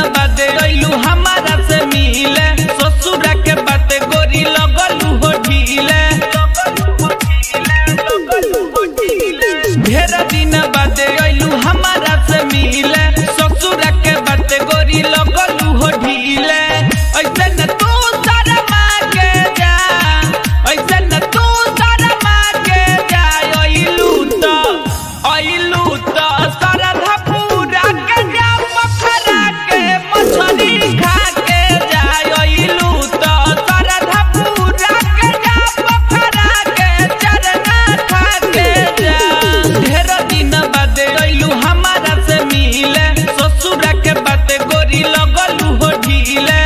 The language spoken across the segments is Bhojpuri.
बाद अइलू हमारा से मिले ससुरा के बात गोरी लगलू हो ढीले ढेर दिन बाद अइलू हमारा से मिले ससुरा के बात गोरी लगलू हो ढीले ऐसे न तू शर्मा के जा ऐसे न तू शर्मा के जा अइलू त अइलू त सरधा पूरा के जा पखरा के मछली खा के जा अइलू त सरधा पूरा के जा पखरा के चरना खा के जा ढेर दिन बाद अइलू हमारा से मिले ससुरा के बात गोरी लगलू हो ढीले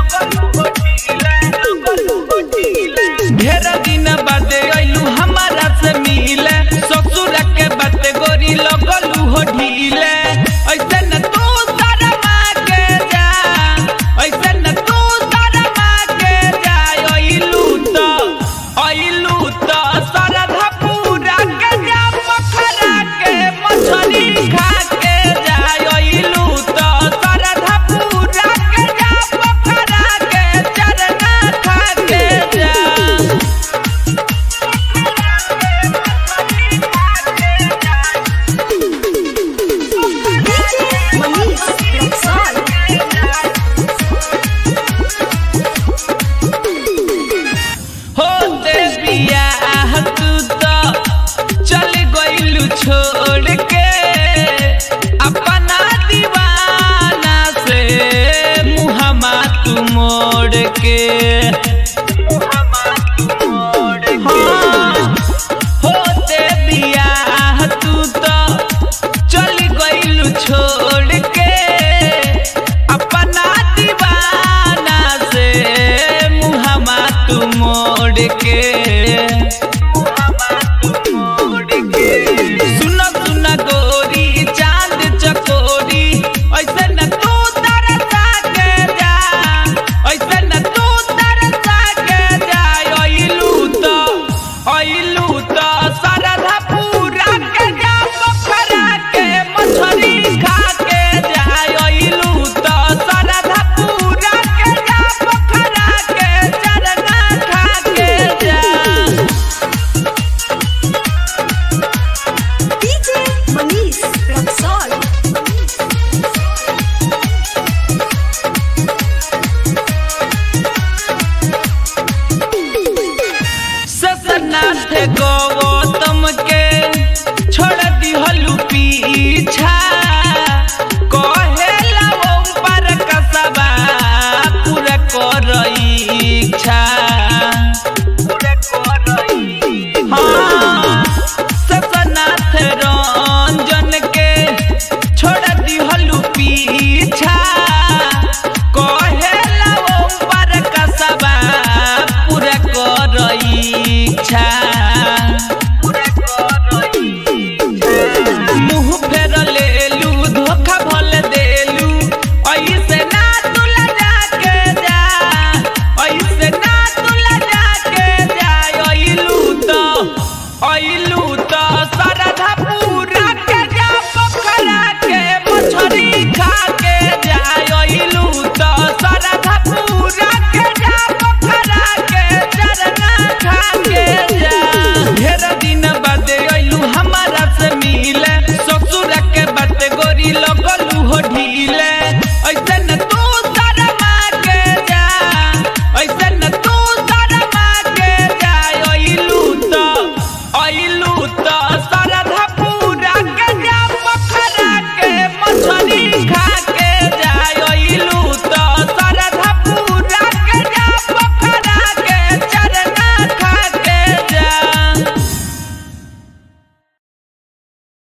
ढेर दिन बाद अइलू हमारा से मिले ससुरा के बात गोरी लगलू हो ढीले ऐसे न तू शर्मा के जा ऐसे न तू शर्मा के जा अइलू त अइलू त सरधा पूरा के जा पखरा के मछली खा के जा अइलू त सरधा पूरा के जा पखरा के चरना खा के जा DJ Manish Rexall. हो देविया तू तो चल गइलू छोड़ के अपना दीवाना से मुहमा तू मोड़ के हाँ, हो देविया तू तो चल गइलू छोड़ के अपना दीवाना से मुहमा तू मोड़ के